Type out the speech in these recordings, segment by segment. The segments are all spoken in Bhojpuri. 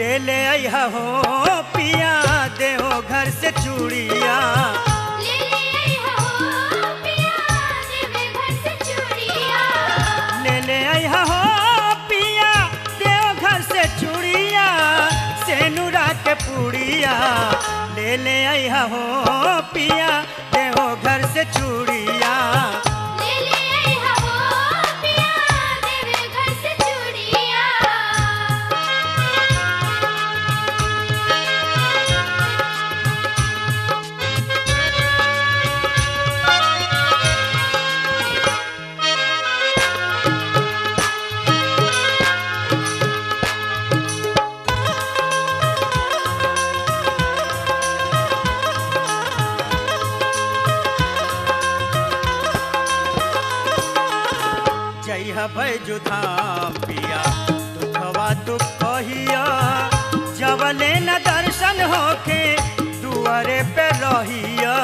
ले ले अइहा हो पिया देहो घर से चूड़िया ले ले आई हो पिया देवे घर से चूड़िया ले ले अइहा हो पिया देहो घर से चूड़िया सेनुरा के पूड़िया ले ले अइहा हो पिया देहो घर से चूड़िया ले ले आई हो पिया देवे घर से चूड़िया जइह बैजु धाम पिया दुखवा तू कहिया जवले न दर्शन होके दुआरे पे रहिया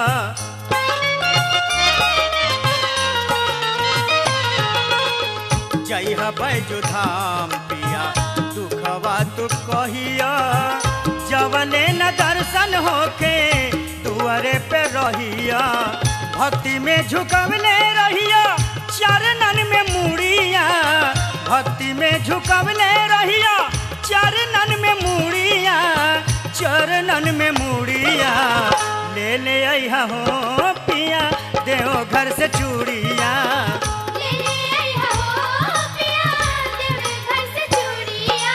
जइह बैजु धाम पिया दुखवा तू कहिया जवले न दर्शन होके दुआरे पे रहिया भक्ति में झुकवले रहिया चरणन में मुड़िया भक्ति में झुकवले रहिया चरणन में मुड़िया चरणन में मुड़िया ले ले अइहा हो पिया देहो घर से चूड़िया ले ले आई हो पिया देवे घर से चूड़िया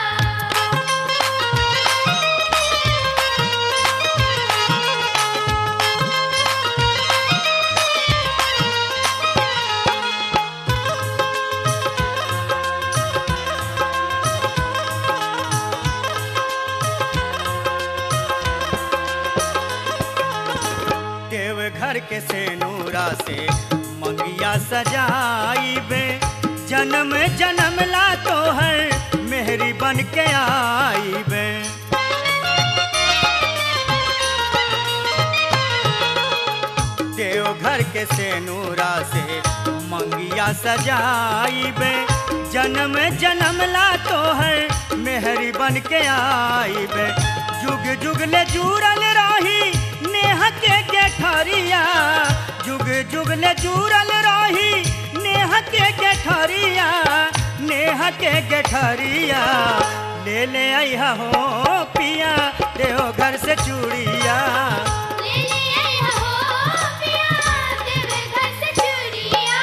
देव घर के सेनूरा से मंगिया सजाइबे जन्म जन्म ला तो है मेहरी बन के आईबे देव घर के सेनूरा से मंगिया सजाइबे जन्म जन्म ला तो है मेहरी बन के आईबे जुग जुग ले जुड़ल रही नेह के गेठरिया जुग जुग ले जुड़ल रही नेह के गेठरिया नेह के गेठरिया ले ले अइहा हो पिया देहो घर से चूड़िया ले ले आई हो पिया देवे घर से चूड़िया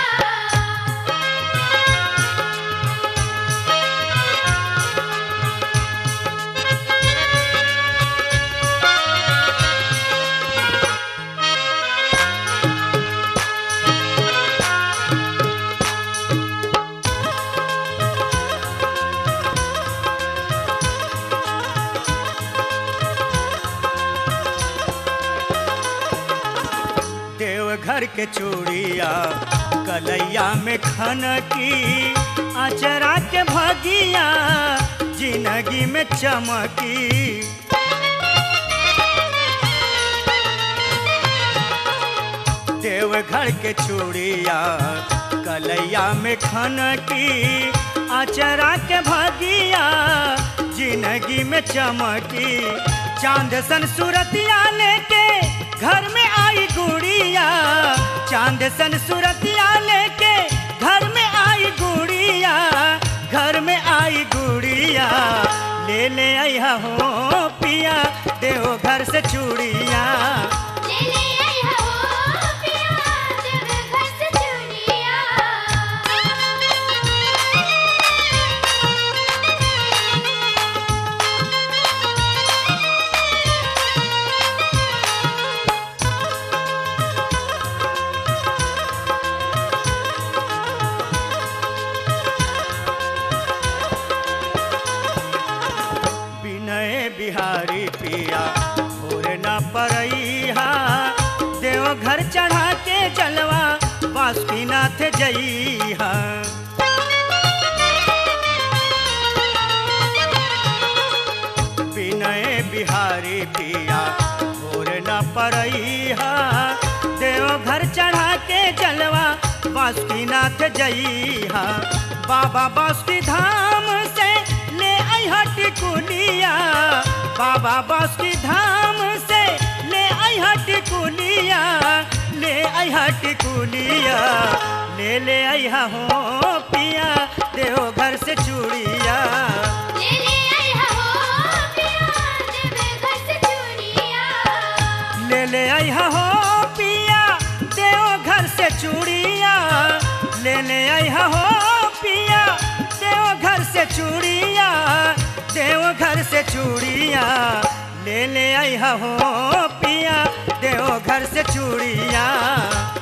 देव घर के चूड़िया कलैया में खन की अचरा के भगिया जिंदगी में चमकी देव घर के चूड़िया कलैया में खन की अचरा के भगिया जिंदगी में चमकी चांद सन सूरतिया लेके घर में आई गुड़िया चांद सन सूरतिया लेके घर में आई गुड़िया घर में आई गुड़िया ले ले आइहा हो पिया देहो घर से चूड़िया ले ले आई हो पिया देवे घर से चूड़िया विनय बिहारी पिया भोर न परैहा देव घर चढ़ा के जलवा बासुकीनाथ जइहा विनय बिहारी पिया भोर न परैहा देव घर चढ़ा के जलवा बासुकीनाथ जइहा बाबा बासुकी धाम से ले अइहा टिकुलिया बाबा बास की धाम से ले आई टिकुलिया ले आई टिकुलिया ले ले आई हो पिया देव घर से चूड़िया ले ले आई हो पिया देवे घर से चूड़िया ले ले आई हो पिया देव घर से चूड़िया ले ले आई हो पिया देव घर से चूड़िया देव घर से चूड़िया ले ले आई हो पिया देव घर से चूड़िया